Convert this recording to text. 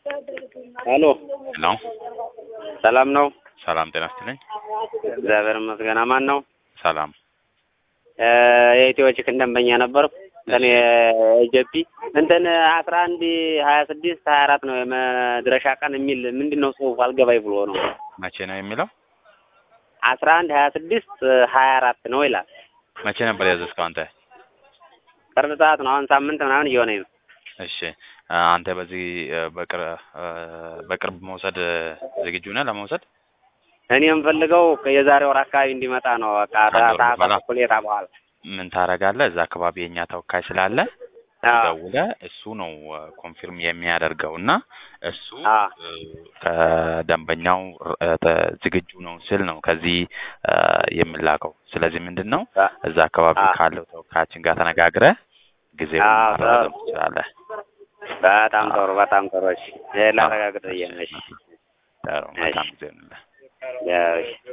ሄሎ ሄሎ ሰላም ነው? ሰላም ጤና ይስጥልኝ። እግዚአብሔር ይመስገን። አማን ነው? ሰላም የኢትዮ ቺክን ደንበኛ ነበርኩ። እንትን የጀፒ እንትን አስራ አንድ ሀያ ስድስት ሀያ አራት ነው የመድረሻ ቀን የሚል ምንድን ነው ጽሁፍ አልገባኝ ብሎ ነው። መቼ ነው የሚለው? አስራ አንድ ሀያ ስድስት ሀያ አራት ነው ይላል። መቼ ነበር ያዘዝከው አንተ? ቅርብ ሰዓት ነው። አሁን ሳምንት ምናምን እየሆነኝ ነው። እሺ አንተ በዚህ በቅርብ በቅርብ መውሰድ ዝግጁ ነህ ለመውሰድ? እኔ የምፈልገው የዛሬ ወር አካባቢ እንዲመጣ ነው። በቃ ከአንድ ወር ሰዓት በኋላ? ሁኔታ በኋላ ምን ታደርጋለህ? እዛ አካባቢ የእኛ ተወካይ ስላለ አዎ። ደውለህ እሱ ነው ኮንፊርም የሚያደርገው እና እሱ አዎ። እ፣ ከደንበኛው እ፣ ተ- ዝግጁ ነው ስል ነው ከዚህ እ፣ የሚላከው። ስለዚህ ምንድን ነው አ- እዛ አካባቢ አዎ። ካለው ተወካያችን ጋር ተነጋግረህ ጊዜውን አዎ፣ ማራዘም ጥሩ። ትችላለህ። በጣም ጥሩ፣ በጣም ጥሩ። እሺ ላረጋግጥ ብዬ ነው። እሺ ጥሩ፣ መልካም ጊዜ ይሁንልህ። ያው እሺ